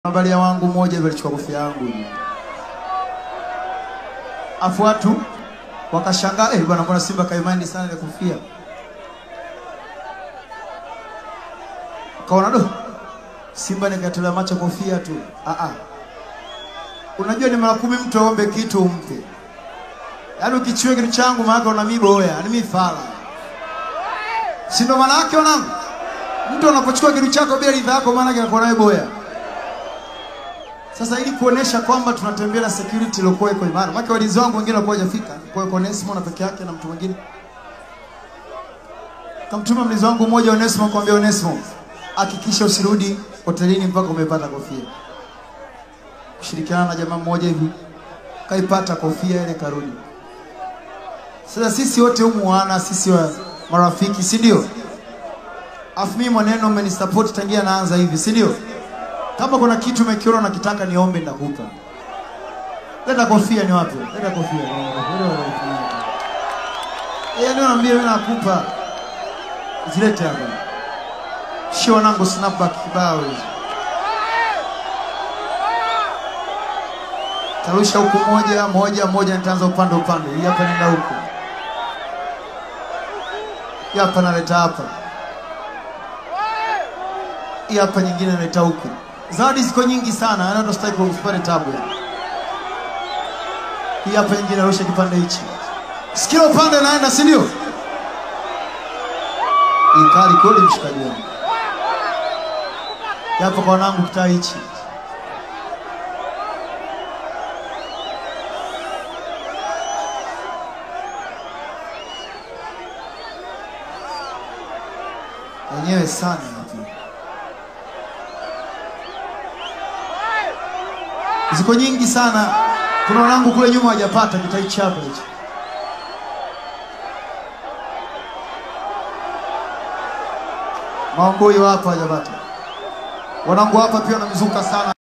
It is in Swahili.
Angalia wangu mmoja hivi alichukua kofia yangu hivi. Afu watu wakashangaa, eh bwana, mbona Simba kaimani sana ile kofia? Kaona do Simba nikatolea macho kofia tu. Ah ah. Unajua ni mara kumi mtu aombe kitu umpe. Yaani ukichiwe kitu changu maana una miboya, yaani mimi fala. Si ndo maana yake wanangu? Mtu anapochukua kitu chako bila ridhaa yako maana yake anakuwa naye boya. Sasa ili kuonesha kwamba tunatembea na security iliyokuwa iko imara. Maana walinzi wangu wengine walikuwa hajafika. Kwa hiyo Onesimo na peke yake na mtu mwingine. Kamtuma mlinzi wangu mmoja Onesimo kumwambia Onesimo, hakikisha usirudi hotelini mpaka umepata kofia. Kushirikiana na jamaa mmoja hivi kaipata kofia ile karudi. Sasa sisi wote humu wana sisi wa marafiki, si ndio? Afu mimi maneno umenisupport tangia naanza hivi, si ndio? Kama kuna kitu umekiona nakitaka niombe nitakupa. Leta kofia ni wapi? Leta kofia. Eh, ndio naambia mimi nakupa. Zilete hapa. Shio wanangu snapback kibao hizo. Tarusha huku moja moja moja, nitaanza upande upande. Hii hapa nenda huku. Hii hapa naleta hapa. Hii hapa nyingine naleta huku. Zawadi ziko nyingi sana, yaani hata sitaki usipate tabu. Hii hapa nyingine narusha kipande hichi. Sikila upande naenda, si ndio? Hii kali kweli mshikaji wangu. Hii Hapa kwa wanangu kitaa hichi. Wenyewe sana hapa. Ziko nyingi sana. Kuna wanangu kule nyuma hawajapata kitai chapa hicho. Maongoi hapa hawajapata. Wanangu hapa pia wanamzuka sana.